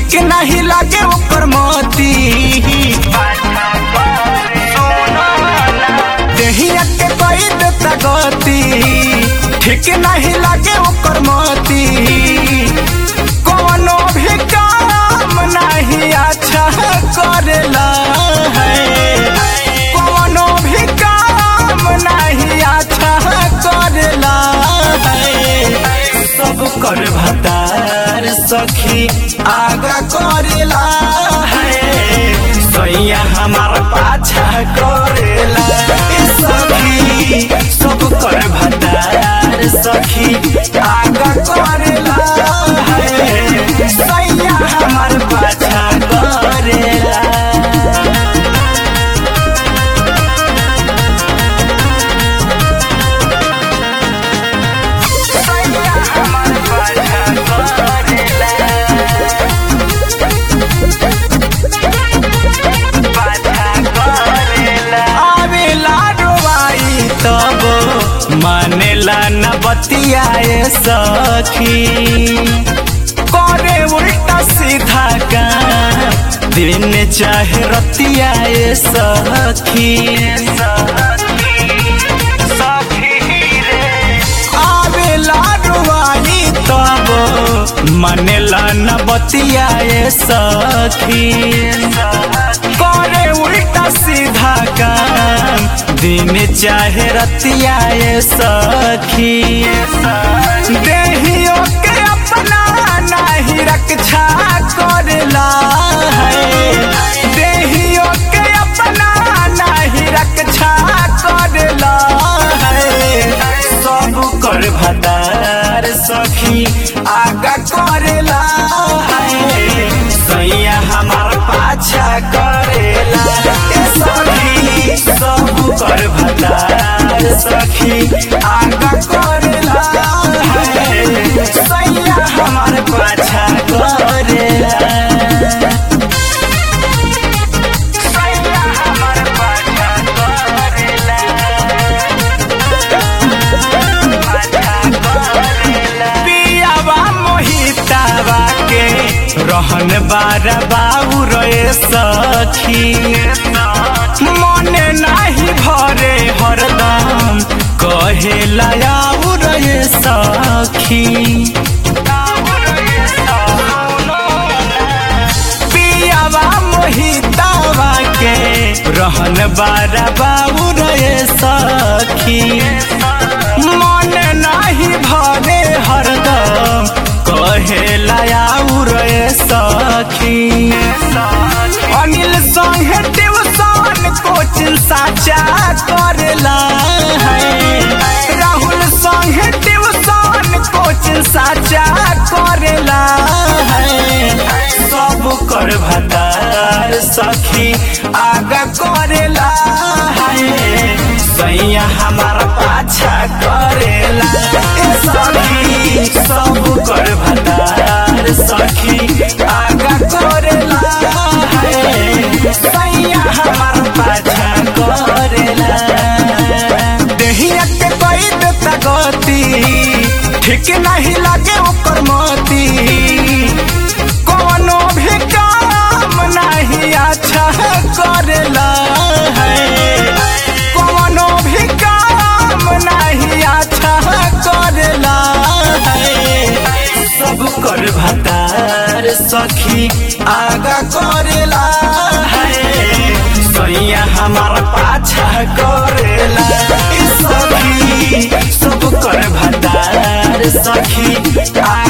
ठीक नहीं लागे ओकर मोती देहिया के कोई देता गति ठीक नहीं लागे ओकर मोती कोनो भी काम नहीं अच्छा करेला है कोनो भी काम नहीं अच्छा करेला है सब कर भतार सखी आगा करेला है सैया हमार पाछा करेला ए सखी सब कर भतार सखी आगा करेला है सैया हमार पाछा करेला आवेला डोबाई तब मानेला न बतियाए सखी करे उल्टा सीधा काम दिन चाहे रतियाए सखी आवेला डोबाई तब मानेला न बतियाए सखी करे उल्टा सीधा काम दिन चाहे रतियाए सखी देहियो के अपना नहीं रक्षा करला है देहियो के अपना नहीं रक्षा करला है सब कर भदार सखी आगा करेला है सैया हमार पाछा करेला ए सखी सब कर भदार सखी आगा करेला है सैया हमार पाछा करेला सैया हमार पाछा करेला पियावा मोहितावा के रहन बार बाबू रे सखी मने नाही भरे हरदम कहे लायाऊ रे सखी पियावा मोहितावा के रहन बार बाबू रे सखी मन नाही भरे हरदम कहे लायाऊ रे सखी अनिल संगे ट्यूशन कोचिंग साचा करेला है राहुल संगे ट्यूशन कोचिंग साचा करेला है सब कर भतार सखी आगा करेला है सैया हमार पाछा करेला ए सखी सब कर भतार सखी आगा करेला है सैया हमार पाछा करेला देहिया के कोई देता गति ठीक नहीं लागे ओकर मोती कोनो भी काम नहीं अच्छा करेला है कोनो भी काम नहीं अच्छा करेला है सब कर भतार सखी आगा करेला है सैया हमार पाछा करेला ए सखी सब कर भतार सखी आगा